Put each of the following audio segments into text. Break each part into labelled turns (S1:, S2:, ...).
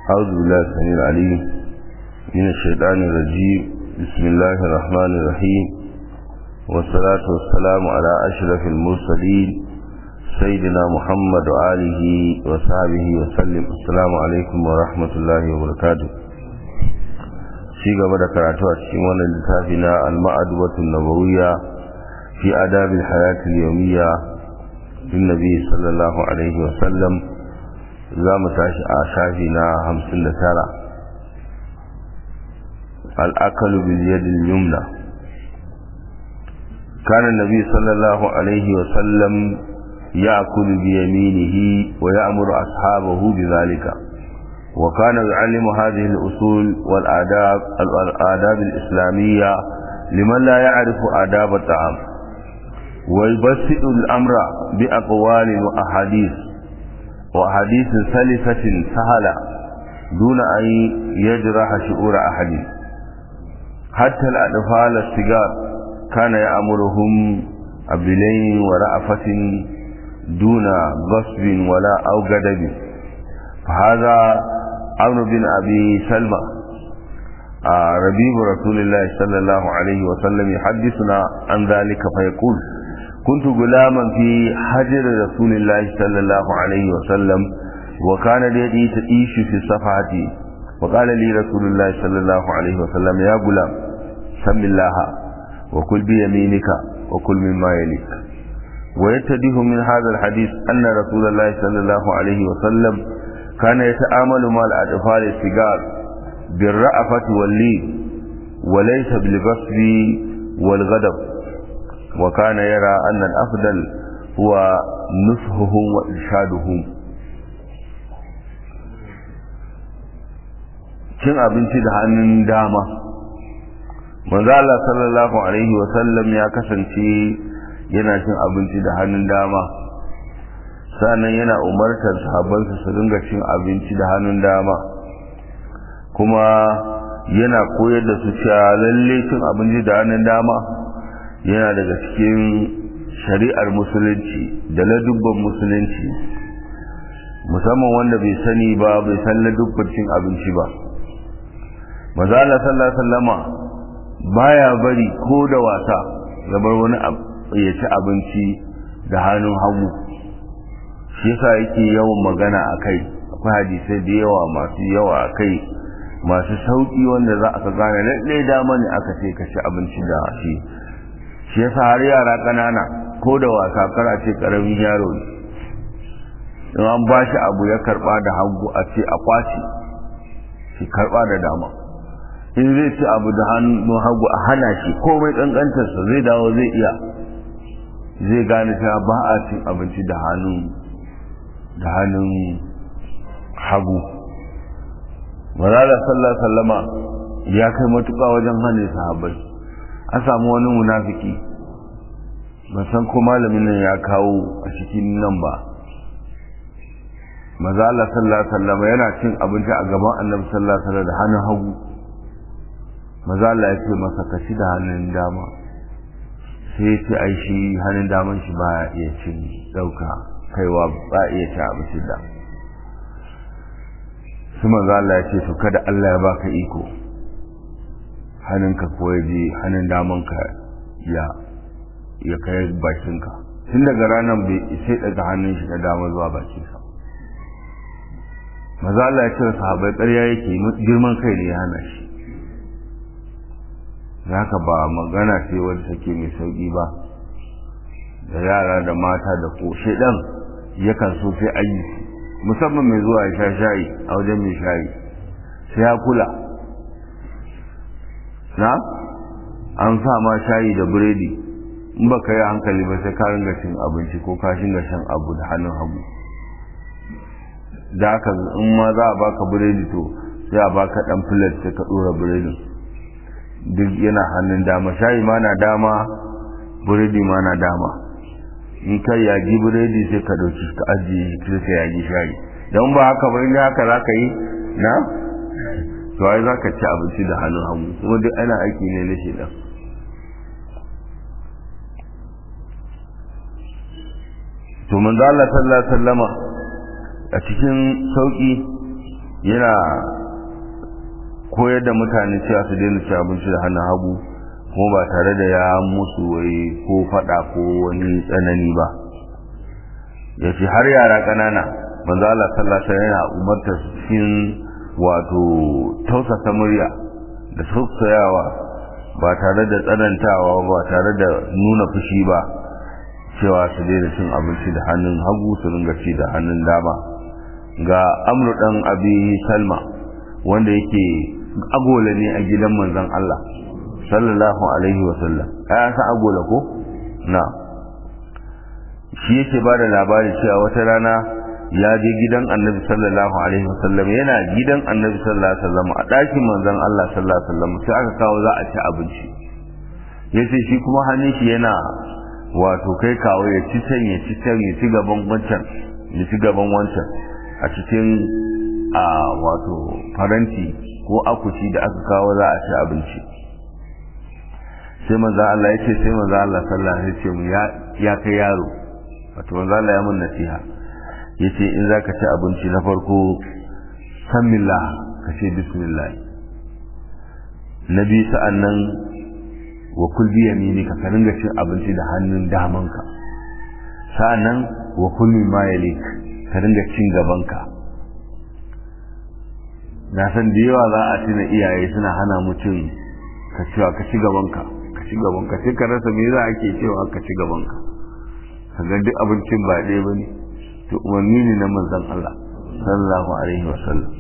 S1: أعوذ بالله السميع العليم من الشيطان الرجيم بسم الله الرحمن الرحيم والصلاة والسلام على أشرف المرسلين سيدنا محمد وآله وصحبه وسلم السلام عليكم ورحمة الله وبركاته ci gaba da karatu a cikin wannan littafi na al-ma'adwatu nabawiyya fi adab al-hayat al-yawmiyya din nabi sallallahu alaihi wa sallam za mu tashi a shafi na 59 al-akal bil yad al-yumna كان النبي صلى الله عليه وسلم يأكل بيمينه ويأمر أصحابه بذلك وكان يعلم هذه الأصول والآداب الآداب الإسلامية لمن لا يعرف آداب الطعام ويبسط الأمر بأقوال وأحاديث وأحاديث سلسة سهلة دون أن يجرح شعور أحد حتى الأطفال الصغار كان يأمرهم بلين ورأفة دون غصب ولا أو غضب فهذا عمرو بن أبي سلمى آه ربيب رسول الله صلى الله عليه وسلم يحدثنا عن ذلك فيقول كنت غلاما في حجر رسول الله صلى الله عليه وسلم وكان يدي تعيش في صفحتي وقال لي رسول الله صلى الله عليه وسلم يا غلام سم الله وكل بيمينك وكل مما يليك ويتديه من هذا الحديث أن رسول الله صلى الله عليه وسلم كان يتعامل مع الأطفال الصغار بالرأفة واللين وليس بالغصب والغضب وكان يرى أن الأفضل هو نصحهم وإرشادهم cin abinci da hannun dama manzo Allah sallallahu alaihi wa sallam ya kasance yana cin abinci da hannun dama sannan yana umartar sahabbansa su dinga cin abinci da hannun dama kuma yana koyar da su cewa lalle cin abinci da hannun dama yana daga cikin shari'ar musulunci da ladubban musulunci musamman wanda bai sani ba bai san ladubban cin abinci ba mazala sallallahu alaihi wasallama baya bari ko da wasa ya bar wani ya ci abinci da hannun hagu shi yasa yake yawan magana a kai akwai hadisai da yawa masu yawa a kai masu sauƙi wanda za a gane lalle dama ne aka ce ka ci abinci da shi shi yasa har yara ƙanana ko da wasa kar a ce ƙaramin yaro ne in an ba shi abu ya karɓa da hagu a ce a kwace shi karɓa da dama in zai ci abu da hannun hagu a hana shi komai ƙanƙantarsa zai dawo zai iya zai gane cewa ba a cin abinci da hannun da hannun hagu mazala sallallahu sallama ya kai matuƙa wajen hannun sahabbai an samu wani munafiki ban san ko malamin nan ya kawo a cikin nan ba mazala sallallahu sallama yana cin abinci a gaban annabi sallallahu alaihi da hannun hagu mazala ya ce masa ka ci da hannun dama sai ya ce ai shi hannun daman shi ba iya cin ɗauka kaiwa ba iya ci abinci da su manzo Allah ya ce to kada Allah ya baka iko hannunka ko ya je hannun damanka ya ya kai bakinka tun daga ranar bai sai daga hannun shi na dama zuwa bakinsa maza Allah ya ce wa sahabai ƙarya yake girman kai ne ya hana shi haka ba magana ce wadda take mai sauƙi ba da yara da mata da ko shedan yakan so sai an yi musamman mai zuwa ya sha shayi a wajen mai shayi sai ya kula na an sa ma shayi da biredi in ba ka yi hankali ba sai ka ringa cin abinci ko ka shinga shan abu da hannun hagu da aka in ma za a baka biredi to sai a baka dan filet sai ka dora biredin duk yana hannun dama shayi ma na dama biredi ma na dama in kai yaji biredi sai ka dauki ka ajiye sai ka yaji shayi don ba haka ba inda haka za ka yi na to ai za ka ci abinci da hannun hagu kuma duk ana aiki ne na shedan to manzo Allah sallallahu alaihi wasallama a cikin sauki yana koyar da mutane cewa su daina ci abinci da hannun hagu kuma ba tare da ya musu wai ko fada ko wani tsanani ba ya ce har yara ƙanana manzo Allah sallallahu alaihi yana umarta su cikin wato tausasa murya da sauƙayawa ba tare da tsanantawa ba tare da nuna fushi ba cewa su daina cin abinci da hannun hagu su ringa ci da hannun dama ga amru dan abi salma wanda yake agola ne a gidan manzon Allah sallallahu alaihi wa sallam ai san agola ko na shi yake bada labari cewa wata rana ya je gidan annabi sallallahu alaihi wa sallam yana gidan annabi sallallahu alaihi wa sallam a ɗakin manzon Allah sallallahu alaihi wa sallam sai aka kawo za a ci abinci yace shi kuma hannun shi yana wato kai kawo ya ci can ya ci can ya ci gaban wancan ya ci gaban wancan a cikin a wato faranti ko akushi da aka kawo za a ci abinci sai manzo Allah ya ce sai manzo Allah sallallahu alaihi wasallam ya ya kai yaro wato manzo Allah ya mun nasiha yace in zaka ci abinci na farko samillah ka ce bismillah nabi sa'annan wa kul bi yaminika ka ringa cin abinci da hannun damanka sa'annan wa kul mimma yalik ka ringa cin gabanka na san da yawa za a tuna iyaye suna hana mutum ka cewa ka ci gabanka ka ci gabanka sai ka rasa me za a ke cewa ka ci gabanka ka ga duk abincin ba ɗaya ba ne to umarni ne na manzon Allah sallallahu alaihi wa sallam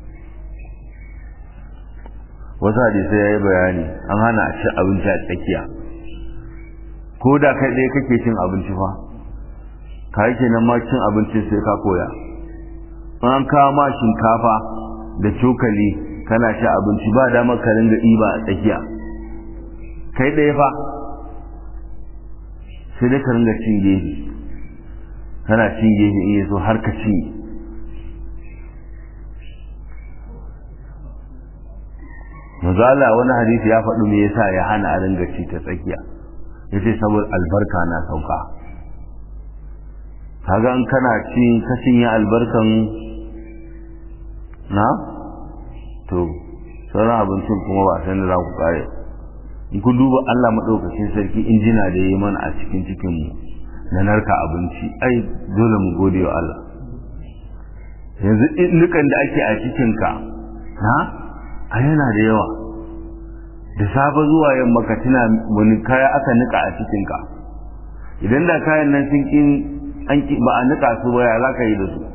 S1: wasu hadisai ya yi bayani an hana a ci abinci a tsakiya ko da kai ɗaya kake cin abinci fa ka yi kenan ma cin abincin sai ka koya an kawo ma shinkafa da cokali kana ci abinci ba damar ka ringa ɗiba a tsakiya kai ɗaya fa sai dai ka ringa cin gefe kana cin gefe iya so har ka ci mazala wani hadisi ya faɗi me yasa ya hana a ringa ci ta tsakiya yace saboda albarka na sauka kaga in kana ci ka cinye albarkan na to sauran abincin kuma ba san da za ku kare in ku duba Allah madaukakin sarki injina da yayi mana a cikin cikin mu na narka abinci ai dole mu gode wa Allah yanzu nukan da ake a cikin ka ha a yana da yawa da safe zuwa yamma ka tuna wani kaya aka nika a cikin ka idan da kayan nan sun kin an ba a nika su ba ya za ka yi da su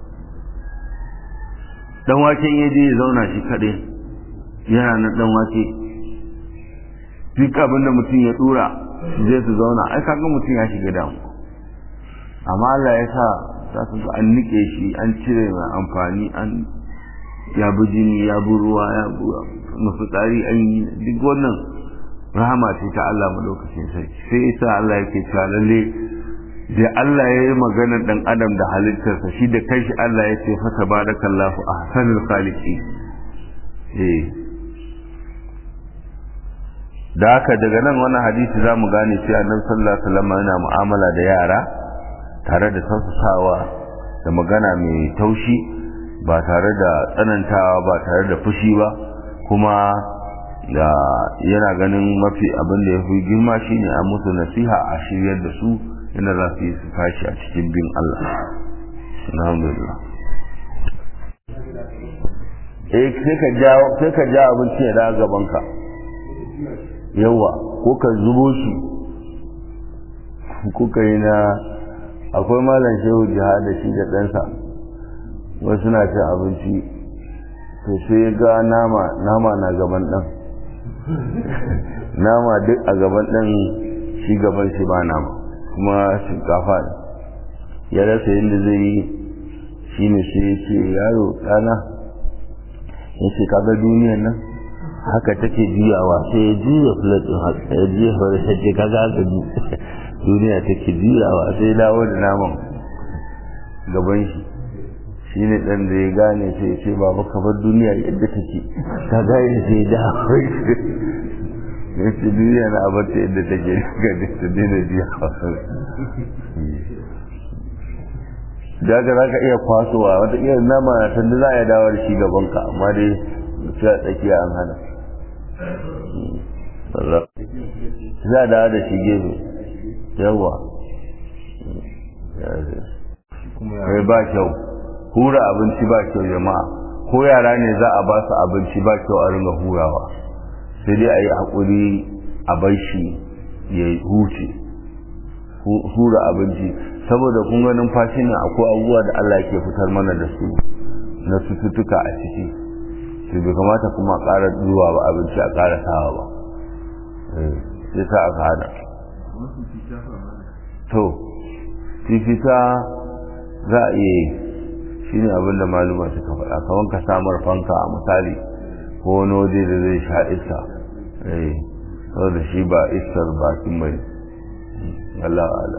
S1: dan waken ya je ya zauna shi kaɗai yana na dan wake duk abin da mutum ya dura zai su zauna ai kaga mutum ya shiga damu amma Allah ya sa za su ga an nike shi an cire mai amfani an ya bi jini ya bi ruwa ya bi mafitsari an yi duk wannan rahama ce ta Allah madaukakin sarki sai isa Allah yake cewa lalle da Allah ya yi maganar dan adam da halittarsa shi da kanshi Allah ya ce fa tabarakallahu ahsanul khaliqin eh da haka daga nan wannan hadisi za mu gane cewa annabi sallallahu alaihi wasallam yana mu'amala da yara tare da tausasawa da magana mai taushi ba tare da tsanantawa ba tare da fushi ba kuma da yana ganin mafi abin da ya fi girma shine a musu nasiha a shiryar da su inda za su yi su tashi a cikin bin Allah alhamdulillah eh sai ka ja sai ka ja abinci ya da gaban ka yawa ko ka zubo shi kuka yi na akwai malam shehu jihada shi da ɗansa wasu na cin abinci to sai ga nama nama na gaban ɗan nama duk a gaban ɗan shi gaban shi ba nama kuma shinkafa ne ya rasa yadda zai yi shi ne sai ya ce yaro ɗana ya ce kaga duniyan nan haka take juyawa sai ya juya filatin haka ya juya filatin ce kaga haka duniya take juyawa sai ya dawo da naman gaban shi shi ne ɗan da ya gane sai ya ce baba ka bar duniya yadda take ka gane sai ya dawo ya ce duniya na abarta yadda take ga ta daina juyawa da ga za ka iya kwasowa wata iya nama na tanda za a yi dawo da shi gaban ka amma dai sai a tsakiya an hana za a dawo da shi gefe yawa ya ba kyau hura abinci ba kyau jama'a ko yara ne za a ba su abinci ba kyau a ringa hurawa sai dai a yi haƙuri a bar shi ya huce hura abinci saboda kun ga numfashi ne akwai abubuwa da Allah ke fitar mana da su na cututtuka a ciki sai bai kamata kuma ƙara zuwa ba abinci a ƙara sawa ba sai sa aka hada to fifita za a iya yi shi ne abin da maluma suka faɗa kamar ka samar fanka a misali ko wani waje da zai sha iska saboda shi ba iskar bakin mai Allah ala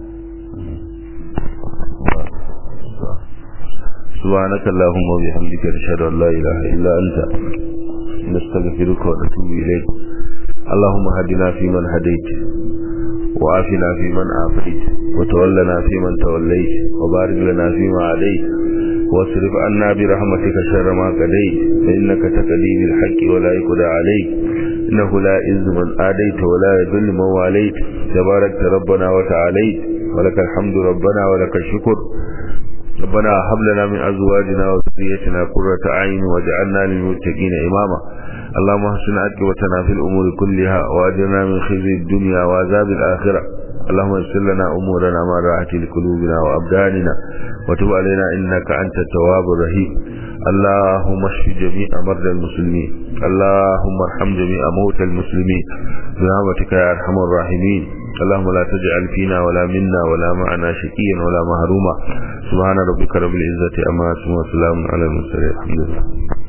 S1: سبحانك اللهم وبحمدك نشهد ان لا اله الا انت نستغفرك ونتوب اليك اللهم هدنا فيمن هديت وعافنا فيمن عافيت وتولنا فيمن توليت وبارك لنا فيما عليت واصرف عنا برحمتك شر ما قضيت فإنك تقضي بالحق ولا يقضى عليك إنه لا عز من آديت ولا يذل من واليت تباركت ربنا وتعاليت ولك الحمد ربنا ولك الشكر ربنا هب لنا من أزواجنا وذريتنا قرة أعين واجعلنا للمتقين إماما اللهم احسن عاقبتنا في الأمور كلها وأجرنا من خزي الدنيا وعذاب الآخرة اللهم يسر لنا أمورنا ما راحت لقلوبنا وأبداننا وتب علينا إنك أنت التواب الرحيم اللهم اشف جميع مرضى المسلمين اللهم ارحم جميع موتى المسلمين برحمتك يا أرحم الراحمين اللهم لا تجعل فينا ولا منا ولا معنا شقيا ولا مهروما سبحان ربك رب العزة أما وسلام على المرسلين الحمد لله